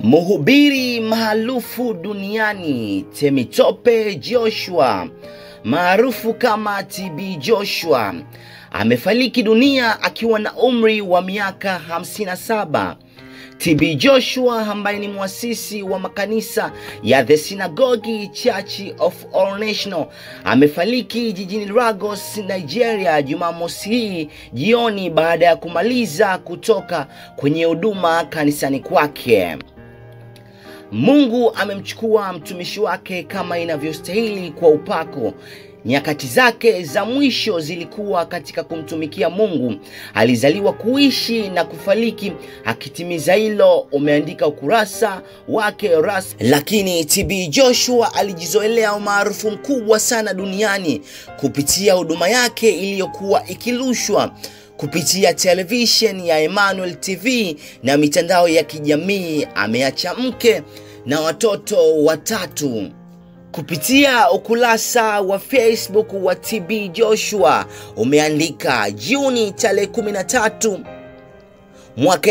Mhubiri maarufu duniani Temitope Joshua maarufu kama TB Joshua amefariki dunia akiwa na umri wa miaka 57. TB Joshua ambaye ni mwasisi wa makanisa ya The Synagogue Church of All National amefariki jijini Lagos, Nigeria Jumamosi hii jioni baada ya kumaliza kutoka kwenye huduma kanisani kwake. Mungu amemchukua mtumishi wake kama inavyostahili kwa upako. Nyakati zake za mwisho zilikuwa katika kumtumikia Mungu. Alizaliwa kuishi na kufariki akitimiza hilo, umeandika ukurasa wake rasmi. Lakini TB Joshua alijizoelea umaarufu mkubwa sana duniani kupitia huduma yake iliyokuwa ikirushwa kupitia television ya Emmanuel TV na mitandao ya kijamii. Ameacha mke na watoto watatu. Kupitia ukurasa wa Facebook wa TB Joshua umeandika Juni tarehe 13 mwaka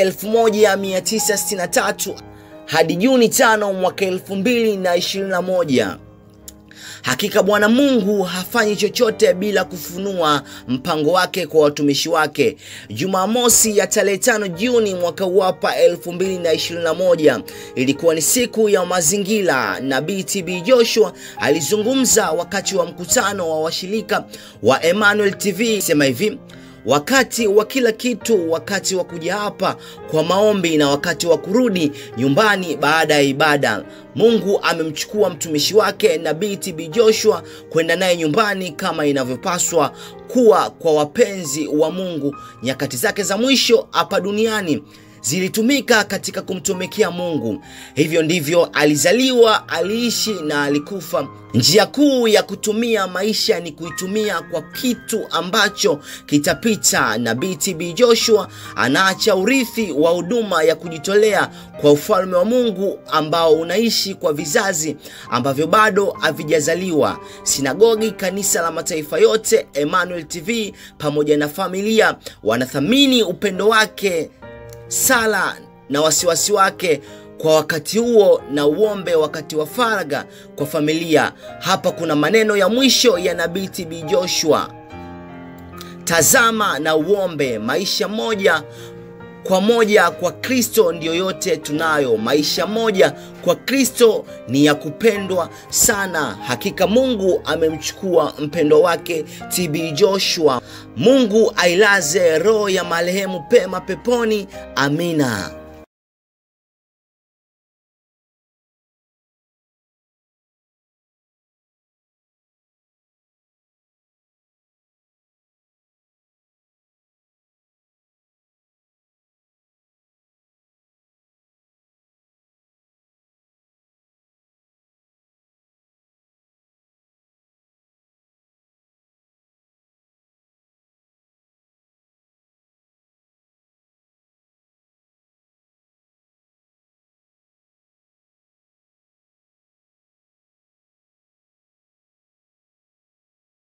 1963 hadi Juni 5 mwaka 2021. Hakika Bwana Mungu hafanyi chochote bila kufunua mpango wake kwa watumishi wake. Jumamosi ya tarehe tano Juni mwaka wapa 2021 ilikuwa ni siku ya mazingira. Nabii TB Joshua alizungumza wakati wa mkutano wa washirika wa Emmanuel TV, sema hivi wakati wa kila kitu, wakati wa kuja hapa kwa maombi na wakati wa kurudi nyumbani baada ya ibada. Mungu amemchukua mtumishi wake Nabii TB Joshua kwenda naye nyumbani kama inavyopaswa kuwa kwa wapenzi wa Mungu. Nyakati zake za mwisho hapa duniani zilitumika katika kumtumikia Mungu. Hivyo ndivyo alizaliwa, aliishi na alikufa. Njia kuu ya kutumia maisha ni kuitumia kwa kitu ambacho kitapita. Nabii TB Joshua anaacha urithi wa huduma ya kujitolea kwa ufalme wa Mungu ambao unaishi kwa vizazi ambavyo bado havijazaliwa. Sinagogi, kanisa la mataifa yote, Emmanuel TV pamoja na familia wanathamini upendo wake sala na wasiwasi wake kwa wakati huo na uombe wakati wa faragha kwa familia. Hapa kuna maneno ya mwisho ya Nabii TB Joshua: tazama na uombe. Maisha moja kwa moja kwa Kristo ndiyo yote tunayo. Maisha moja kwa Kristo ni ya kupendwa sana. Hakika Mungu amemchukua mpendo wake TB Joshua. Mungu ailaze roho ya marehemu pema peponi. Amina.